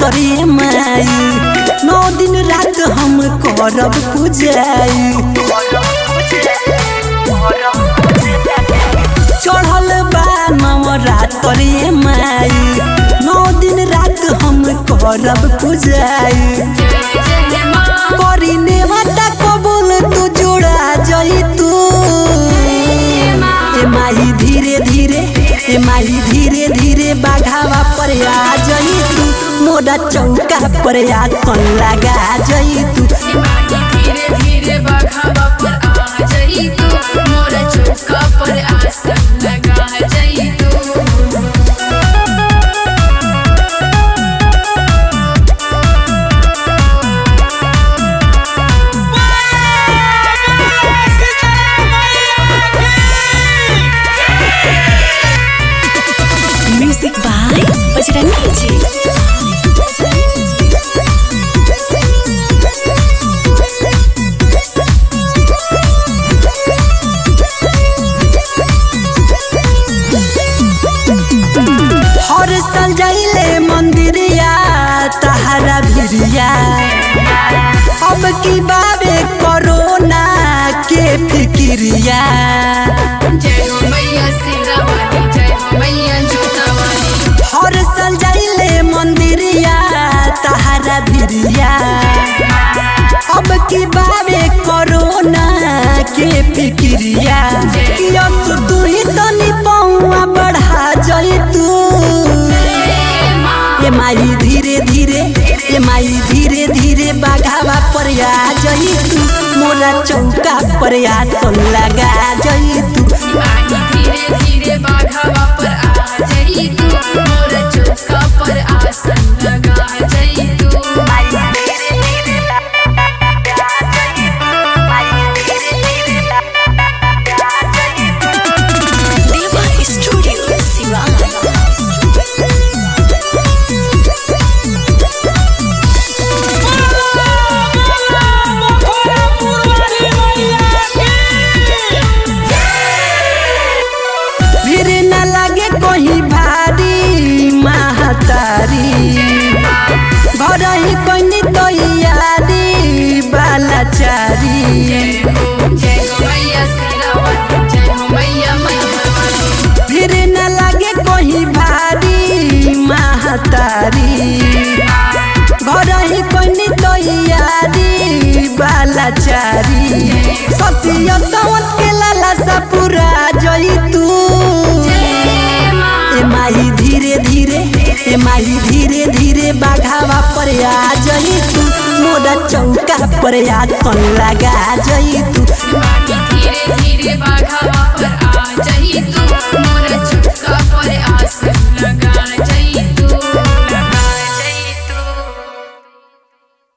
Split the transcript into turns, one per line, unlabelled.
करिए माई नौ दिन रात हम करब पूजाई चढ़ल बा नवरात्रि माई नौ दिन रात हम करब पूजाई करी नेवता कबूल तू जोड़ा जई तू ए माई धीरे धीरे ए माई धीरे धीरे बाघावा पर आ जई तू मोरा चौका पर आसन लगा जई तू
धीरे धीरे बघावा पर आ जाई तू मोर चौका पर आसन लगा जाई तू
म्यूजिक बाय बजरंगी जी
हर साल जाइले मंदिरिया तहरा भिरिया अब की बाबे कोरोना के फिक्रिया
जय हो मैया सिरा वाली जय हो मैया जूता वाली
हर साल जाइले मंदिरिया तहरा भिरिया अब की बाबे कोरोना के फिक्रिया किया तू ही तनी पौआ बढ़ा जाई तू ए माई धीरे धीरे ए माई धीरे धीरे बाघावा पर आ जई तू मोरा चौका पर आसन लगा जई तू
आई धीरे धीरे बाघावा पर आ जाई तू मोर चौका पर आसन लगा जाई तू
देवा स्टूडियो सिवान
फिर न लगे कोई भारी महतारी घर ही कोई तो यारी बालाचारी
जय हो जय हो मैया सिरा वाली जय हो मैया मैया वाली
फिर न लगे कोई भारी महतारी घर ही कोई तो यारी बालाचारी सतिया सावन के लाला सा पूरा जई तू ए माई धीरे धीरे ए माई धीरे धीरे बाघावा पर आ जई तू मोरा चौका पर आसन लगा जई तू
धीरे धीरे बाघावा